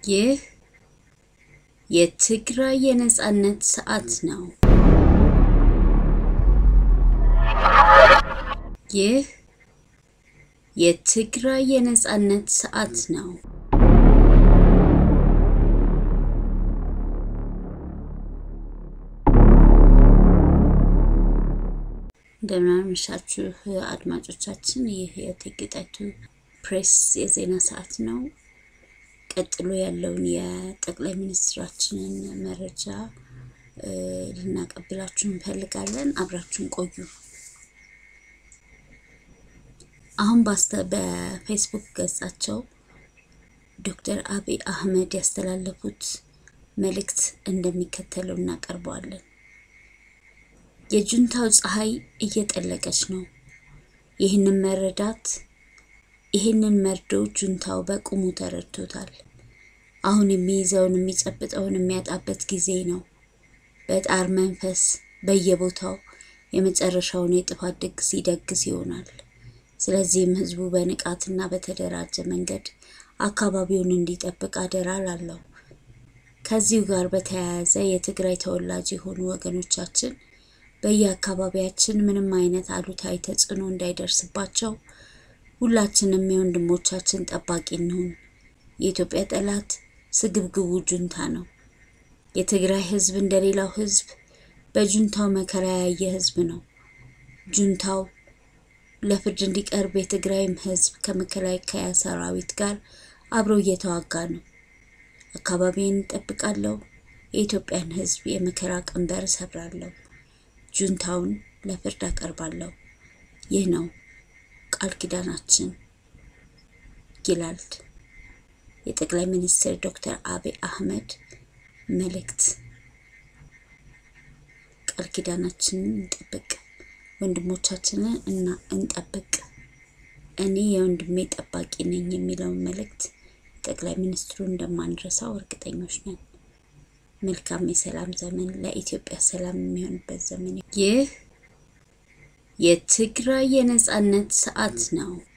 ይህ የትግራይ የነጻነት ሰዓት ነው። ይህ የትግራይ የነጻነት ሰዓት ነው። እንደምናመሻችሁ አድማጮቻችን፣ ይህ የእቴጌ ጣይቱ ፕሬስ የዜና ሰዓት ነው። ቀጥሎ ያለውን የጠቅላይ ሚኒስትራችንን መረጃ ልናቀብላችሁ እንፈልጋለን። አብራችሁን ቆዩ። አሁን ባስተ በፌስቡክ ገጻቸው ዶክተር አብይ አህመድ ያስተላለፉት መልእክት እንደሚከተለው እናቀርበዋለን። የጁንታው ፀሐይ እየጠለቀች ነው። ይህንን መረዳት ይህንን መርዶ ጁንታው በቁሙ ተረድቶታል። አሁን የሚይዘውን የሚጨብጠውን የሚያጣበት ጊዜ ነው። በጣር መንፈስ በየቦታው የመጨረሻውን የጥፋት ድግስ ይደግስ ይሆናል። ስለዚህም ህዝቡ በንቃትና በተደራጀ መንገድ አካባቢውን እንዲጠብቅ አደራ ላለው። ከዚሁ ጋር በተያያዘ የትግራይ ተወላጅ የሆኑ ወገኖቻችን በየአካባቢያችን ምንም አይነት አሉታዊ ተጽዕኖ እንዳይደርስባቸው ሁላችንም የወንድሞቻችን ጠባቂ እንሁን። የኢትዮጵያ ጠላት ስግብግቡ ጁንታ ነው። የትግራይ ህዝብ እንደሌላው ህዝብ በጁንታው መከራ ያየ ህዝብ ነው። ጁንታው ለፍርድ እንዲቀርብ የትግራይም ህዝብ ከመከላከያ ሰራዊት ጋር አብሮ እየተዋጋ ነው። አካባቢን እጠብቃለሁ። የኢትዮጵያን ህዝብ የመከራ ቀንበር እሰብራለሁ። ጁንታውን ለፍርድ አቀርባለሁ። ይህ ነው ቃል ኪዳናችን ይላል የጠቅላይ ሚኒስትር ዶክተር አብይ አህመድ መልእክት። ቃል ኪዳናችንን እንጠብቅ፣ ወንድሞቻችንን እና እንጠብቅ፣ እኔ የወንድሜ ጠባቂ ነኝ የሚለውን መልእክት ጠቅላይ ሚኒስትሩ እንደማንረሳው እርግጠኞች ነን። መልካም የሰላም ዘመን ለኢትዮጵያ ሰላም የሚሆንበት ዘመን። ይህ የትግራይ የነጻነት ሰዓት ነው።